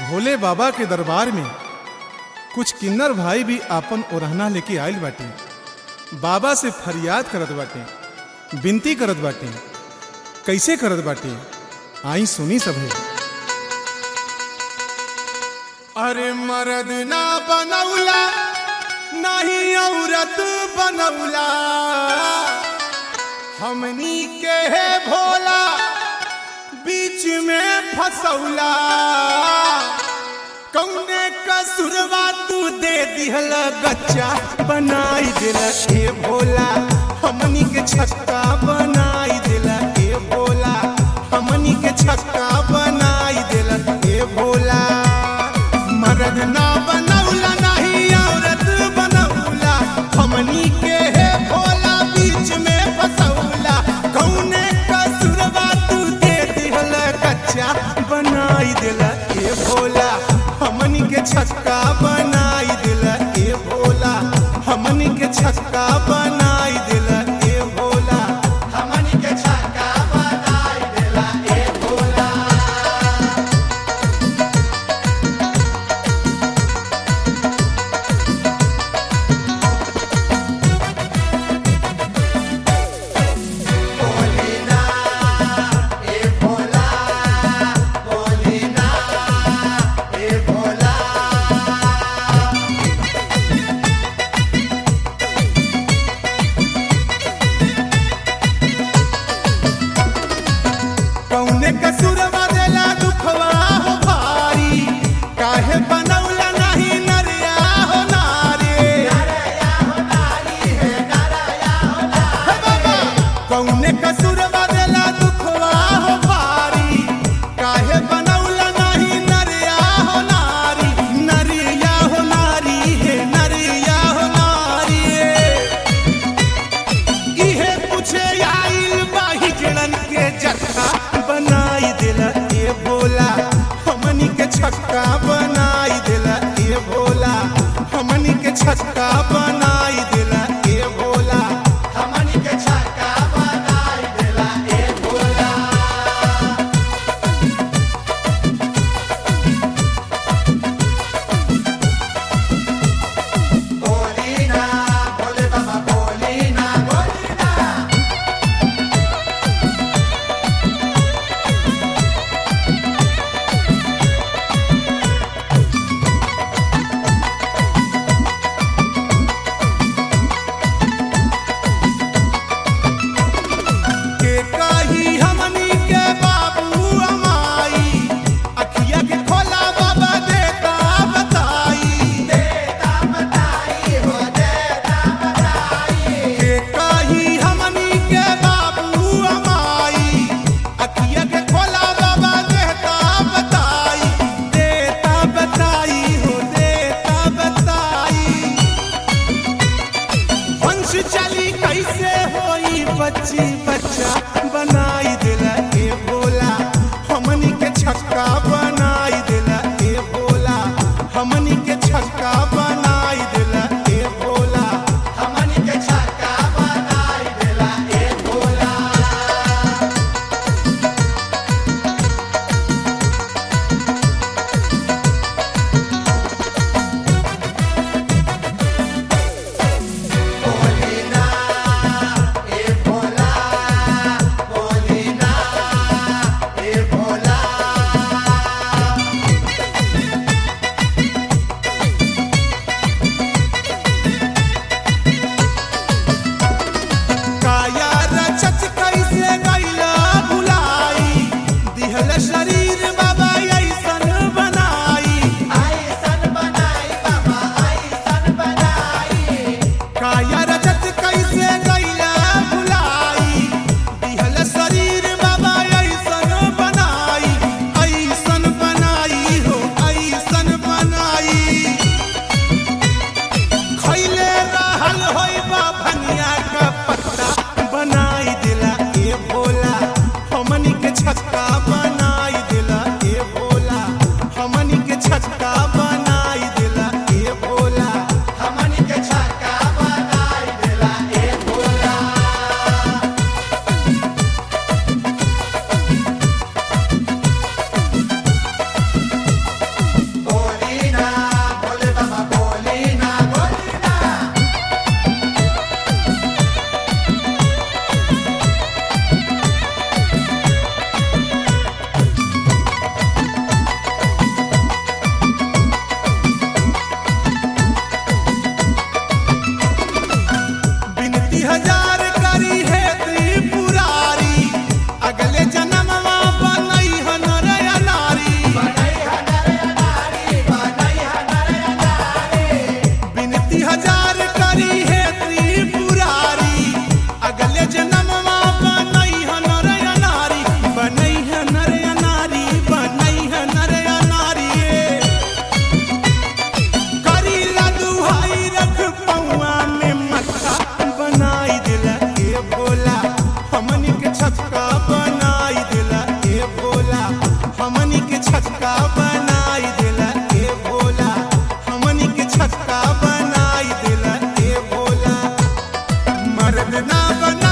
भोले बाबा के दरबार में कुछ किन्नर भाई भी आपन ओरहना लेके आइल बाटे बाबा से फरियाद करत बाटे विनती करत बाटे कैसे करत बाटे आई सुनी सभे अरे मर्द ना बनौला नहीं औरत बनौला हमनी के है भोला बीच में फसौला कौने कसुरवा तू दे दिहल गच्चा बनाई दिल ए भोला हमनी के छक्का बनाई दिल ए भोला हमनी के छक्का बनाई दिल ए भोला मर्द ना बनौला नहीं औरत बनौला हमनी के है भोला बीच में फसौला कौने कसुरवा तू दे दिहल कच्चा बनाई दिल ए भोला हमनी के छक्का बनाई दिल ए भोला हमनी के छक्का बनाई दिल ए भोला हमनी के छक्का बनाई दिल ए भोला कौने कसुरवा देला दुखवा हो भारी काहे बनौला नहीं नरिया हो नारी हे बाबा, कौने कसुरवा देला दुखवा हो भारी काहे बनौला नहीं नरिया हो नारी नरिया हो नारी हे नरिया हो नारी इहे पूछे आइल बाही जड़न के जत्था बनाई दिला ए भोला हमनी के छक्का बनाई दिला ए भोला हमनी के छक्का बनाई दिला ए भोला हमनी के छक्का बनाई दिला ए भोला बोलीना भोले बाबा बोलीना बोलीना के कही हमनी के बाबू अमाई अखिया के खोला बाबा देता बताई देता बताई हो देता बताई के कही हमनी के बाबू अमाई अखिया के खोला बाबा देता बताई देता बताई हो देता बताई वंश चली कैसे होई बच्ची बच्चा बनाई दिला ए भोला हमनी के छक्का बनाई दिला ए भोला हमनी के छक्का बनाई दिला ए भोला हमनी के छक्का बनाई दिला ए भोला बोलीना ए भोला मरद ना बना